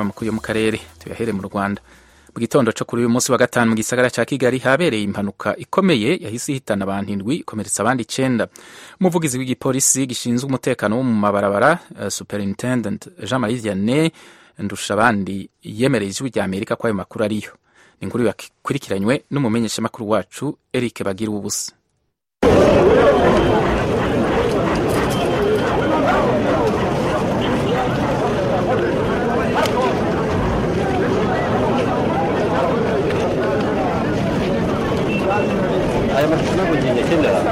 amakuru yo mu karere tuyahere mu rwanda mu gitondo cyo kuri uyu munsi wa gatanu mu gisagara cya kigali habereye impanuka ikomeye yahise ihitana abantu indwi ikomeretsa abandi icyenda umuvugizi w'igipolisi gishinzwe umutekano wo mu mabarabara uh, superintendent jean marie vianney ndushabandi yemereye ijwi rya amerika ko ayo makuru ariyo ni inkuru yakurikiranywe n'umumenyeshamakuru wacu eric bagira ubusa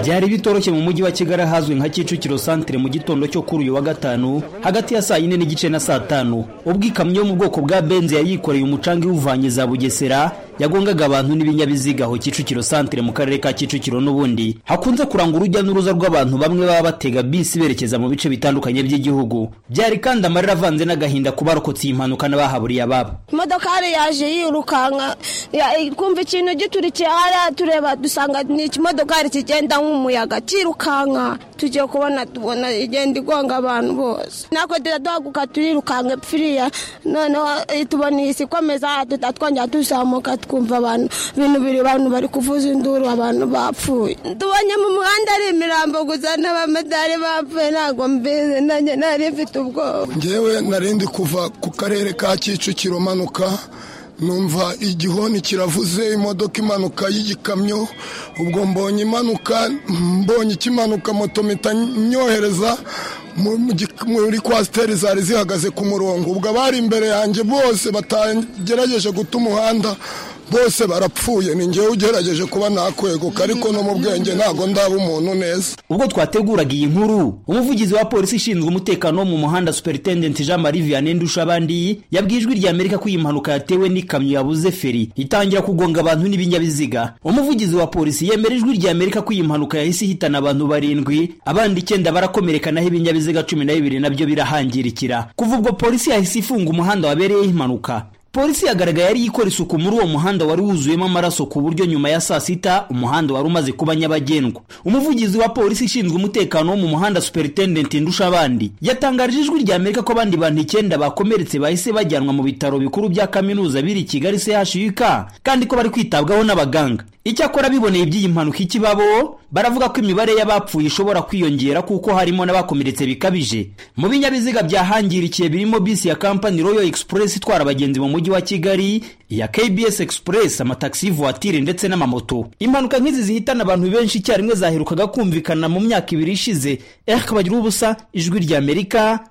byari bitoroshye mu mujyi wa kigali ahazwi nka kicukiro santire mu gitondo cyo kuri uyu wa gatanu hagati ya saa yine n'igice na saa tanu ubwo ikamyo yo mu bwoko bwa benzi yayikoreye umucanga iwuvanye za bugesera yagongaga abantu n'ibinyabiziga aho kicukiro santire mu karere ka kicukiro n'ubundi hakunze kuranga urujya n'uruza rw'abantu bamwe baba batega bisi berekeza mu bice bitandukanye by'igihugu byari kandi amarira avanze n'agahinda ku barokotse iyi mpanuka n'abahaburiye ababo imodoka hari yaje yirukanka kumva ikintu giturikiye hariya tureba dusanga ni ikimodokari kigenda nk'umuyaga kirukanka tugiye kubona tubona igenda igonga abantu bose natwe turaduhaguka turirukanka pfiriya noneho tubona iyi si ikomeza tutatwongera tuzamuka twumva abantu ibintu biri abantu bari kuvuza induru abantu bapfuye tubonye mu muhanda ari imirambo gusa n'abamotari bapfuye ntabwo mbizi nanjye nari mfite ubwoba ngewe narindi kuva ku karere ka kicukiro manuka numva igihoni kiravuze imodoka impanuka y'igikamyo ubwo mbonye impanuka mbonye ikimanuka moto mpita nyohereza muri kwasiteri zari zihagaze ku murongo ubwo abari imbere yanjye bose batagerageje guta umuhanda bose barapfuye ni ngewe ugerageje kuba nakweguka ariko no mu bwenge ntabwo ndaba umuntu neza ubwo twateguraga iyi nkuru umuvugizi wa polisi ishinzwe umutekano wo mu muhanda superintendent jean marie vianney ndushabandi yabwiye ijwi rya amerika ko iyi mpanuka yatewe n'ikamyo yabuze feri itangira kugonga abantu n'ibinyabiziga umuvugizi wa polisi yemera ijwi rya amerika ko iyi mpanuka yahise ihitana abantu barindwi abandi icyenda barakomereka naho ibinyabiziga cumi na bibiri nabyo birahangirikira kuva ubwo polisi yahise ifunga umuhanda wabereyeho impanuka polisi yagaragaye yari ikora isuku muri uwo muhanda wari wuzuyemo amaraso ku buryo nyuma ya saa sita umuhanda wari umaze kuba nyabagendwa umuvugizi wa polisi ishinzwe umutekano wo mu muhanda superintendent ndusha abandi yatangarije ijwi rya amerika ko abandi bantu icyenda bakomeretse bahise bajyanwa mu bitaro bikuru bya kaminuza biri kigali chuk kandi ko bari kwitabwaho n'abaganga icyakora biboneye iby'iyi mpanuka ikibabo baravuga ko imibare y'abapfuye ishobora kwiyongera kuko harimo n'abakomeretse bikabije mu binyabiziga byahangirikiye birimo bisi ya kampani royal express itwara abagenzi mu mujyi wa kigali iya kbs express amatagisi y'ivuwatire ndetse n'amamoto impanuka nk'izi zihitana abantu benshi icyarimwe zaherukaga kumvikana mu myaka ibiri ishize eric bagira ubusa ijwi ry'amerika